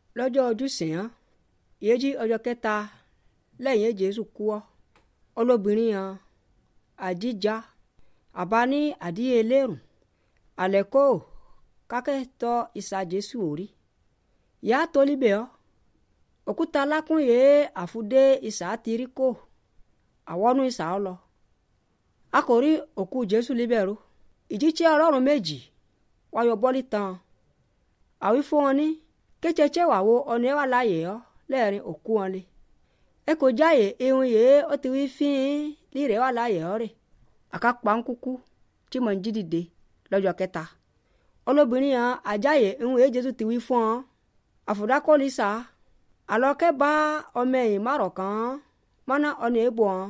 lọ́jọ́ ojúsìn án ìyẹ́jí ọjọ́ kẹta lẹ́yìn jésù kú ọ́ olóbìnrin hàn àjíjà àbá ní àdíyẹ lérùn àlẹ́kò kákẹ́tọ̀ ìsà jésù orí ìyá tó líbẹ̀ ọ́ òkúta lákùn yìí àfúdé ìsà tìrí kò àwọnú ìsà ọ lọ a kò rí òkú jésù líbẹ̀ ro ìjíṣẹ́ ọlọ́run méjì wáyọ bọ́lí tán àwí fún wọn ní kétsetse wà wo ọ̀nà ẹ̀ wà láàyè ọ́ lẹ́ẹ̀rin òkú wọn lé ẹ kò jáyè ihun yìí ó ti wí fín lírẹ̀ wà láàyè ọ́ rẹ̀ àkàpà ń kúkú tí mo ń jí dìde lọ́jọ́ kẹta olóbìnrin yẹn àjáyè ihun yìí jésù ti wí fún ọ àfùdákọ́lì sá àlọ́kẹ́ bá ọmọ ẹ̀yìn márọ̀ kan mọ́nà ọ̀nà èbò ọ́n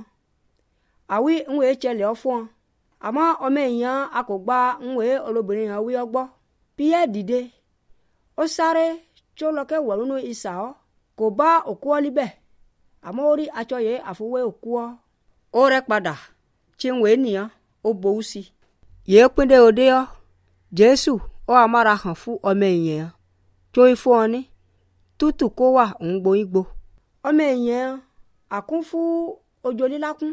àwí ihun yìí tsẹlẹ̀ ọ́ fún ọ àmọ́ ọmọ ẹ̀yìn yẹn a kò gba ihun yìí olóbìnrin yẹn wí ọ gbọ́ píyẹ́ dìde ó sáré tí ó lọ́kẹ́ wọ̀ nínú ìsà ọ́ kò bá òkú ọ́ líbẹ̀ àmọ́ ó rí aṣọ yìí àfọwé òkú ọ́ ó rẹ́ padà tí ń wèé nìyẹn ó bòú sí i yìí pín dé òde ọ́ jésù ó amára hàn fún ọmọ èèyàn tó ń fún ọ ní tútù kó wà ń gboyún gbo ọmọ èèyàn àkún fún ojú lílákún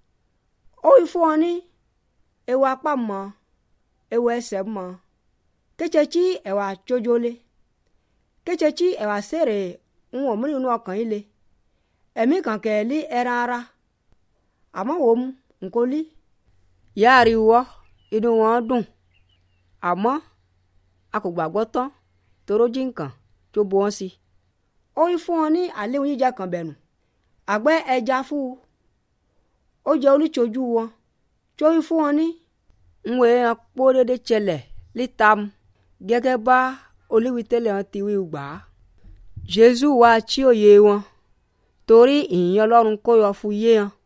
ó ń fún ọ ní ewu apá mọ́ ewu ẹsẹ̀ mọ́ kétsetsí ẹ̀wà tsodzolé kétsetsí ẹ̀wà sèrè ń wọ̀n mú nínú ọkàn yìí le ẹ̀mí kànkẹ́ lé ẹran ara àmọ́ wò mu nǹkó lí yáàrí wọ́ inú wọn dùn àmọ́ a kò gbàgbọ́ tán toró jí nǹkan tó bu wọn sí ó yí fún wọn ní àléhùn jíjà kan bẹ̀rù àgbẹ̀ ẹja fún un ó jẹ́ olùtọ́jú wọn tó yí fún wọn ní ń wé hàn pọ́ dédé tsẹlẹ̀ lítam gẹ́gẹ́ bá olíwitẹ́lẹ̀ hàn ti wí gbà á jésù wá tí òye wọn torí ìyìn ọlọ́run kó yọ fún yé hàn